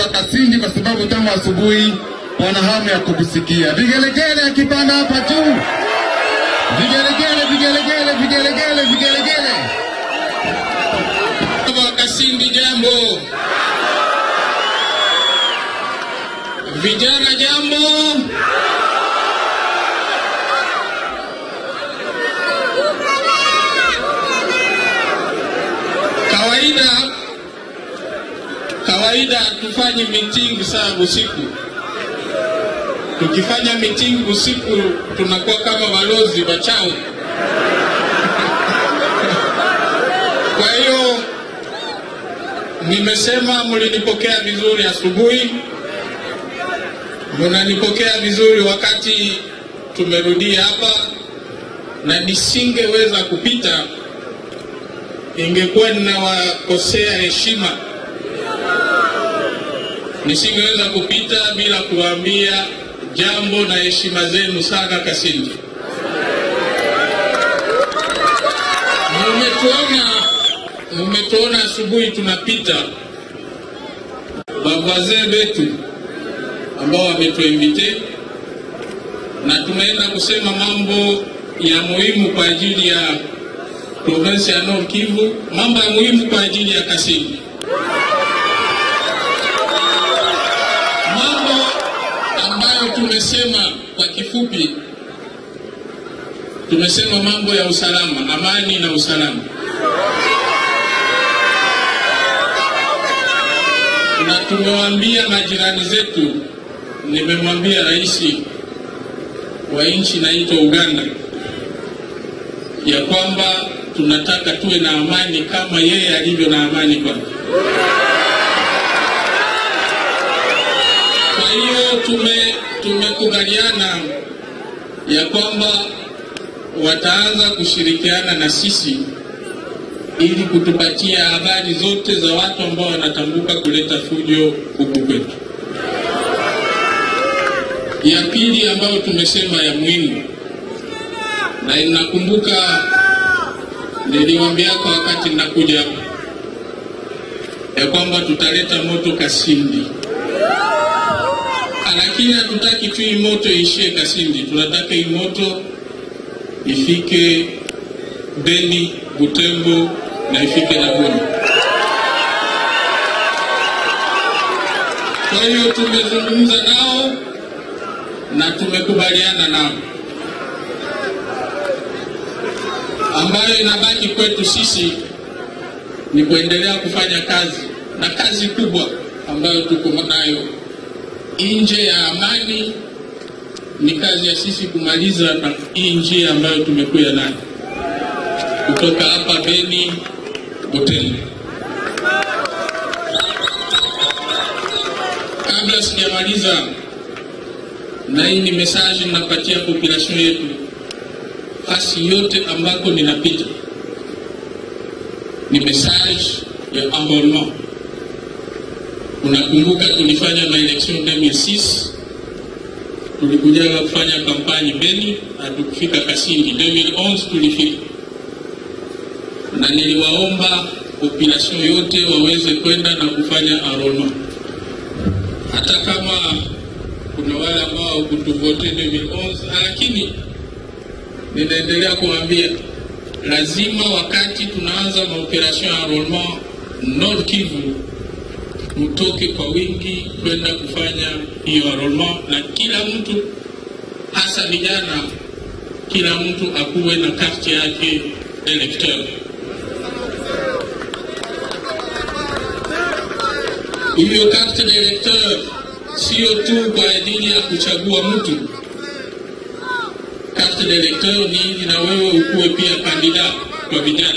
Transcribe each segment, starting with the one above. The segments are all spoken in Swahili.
wa Kasindi kwa sababu tangu asubuhi wana hamu ya kukusikia. Vigelegele akipanda hapa juu, vigelegele, vigelegele, vigelegele, vigelegele. Baba wa Kasindi, jambo. Vijana, jambo. Kawaida kawaida tufanye meeting saa usiku. Tukifanya meeting usiku tunakuwa kama balozi wachawi. Kwa hiyo nimesema mlinipokea vizuri asubuhi, mnanipokea vizuri wakati tumerudia hapa, na nisingeweza kupita, ingekuwa ninawakosea heshima. Nisingeweza kupita bila kuwaambia jambo na heshima zenu sana Kasindi. Mumetuona mumetuona asubuhi tunapita, wavazee wetu ambao wametuinvite na tunaenda kusema mambo ya muhimu kwa ajili ya province ya Nord Kivu, mambo ya muhimu kwa ajili ya Kasindi, mambo ambayo tumesema kwa kifupi, tumesema mambo ya usalama, amani na usalama. na tumewaambia majirani zetu, nimemwambia rais wa nchi inaitwa Uganda ya kwamba tunataka tuwe na amani kama yeye alivyo na amani kwake. Kwa hiyo tume tumekubaliana ya kwamba wataanza kushirikiana na sisi ili kutupatia habari zote za watu ambao wanatambuka kuleta fujo huku kwetu. Ya pili ambayo tumesema ya muhimu, na inakumbuka niliwaambia kwa wakati ninakuja hapa ya kwamba tutaleta moto Kasindi, lakini hatutaki tu hii moto iishie Kasindi, tunataka hii moto ifike Beni, Butembo na ifike na Goma. Kwa hiyo tumezungumza nao na tumekubaliana nao, ambayo inabaki kwetu sisi ni kuendelea kufanya kazi, na kazi kubwa ambayo tuko nayo nje ya amani ni kazi ya sisi kumaliza na hii njia ambayo tumekuya nayo kutoka hapa Beni Butembo. Kabla sijamaliza, na hii ni message ninapatia population yetu, fasi yote ambako ninapita, ni message ya enrôlement. Unakumbuka tulifanya maelection 2006 tulikuja kufanya kampani Beni, hatukufika Kasindi. 2011 tulifika na niliwaomba population yote waweze kwenda na kufanya enrollment, hata kama kuna wale ambao kutuvote 2011, lakini ninaendelea kuambia lazima wakati tunaanza maoperation ya enrollment Nord Kivu mtoke kwa wingi kwenda kufanya hiyo enrollment, na kila mtu hasa vijana, kila mtu akuwe na karte yake electeur. Hiyo carte d'electeur sio tu kwa ajili ya kuchagua mtu. Carte d'electeur ni ili na wewe ukuwe pia kandida kwa vijana.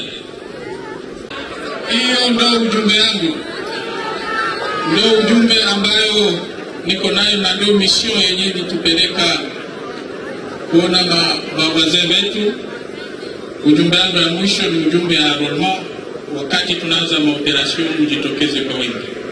Hiyo ndo ujumbe yangu, ndo ujumbe ambayo niko nayo na ndio mission yenye ilitupeleka kuona mawazee wetu. Ujumbe wangu ya mwisho ni ujumbe ya enrollment. Wakati tunaanza maoperation, mjitokeze kwa wingi.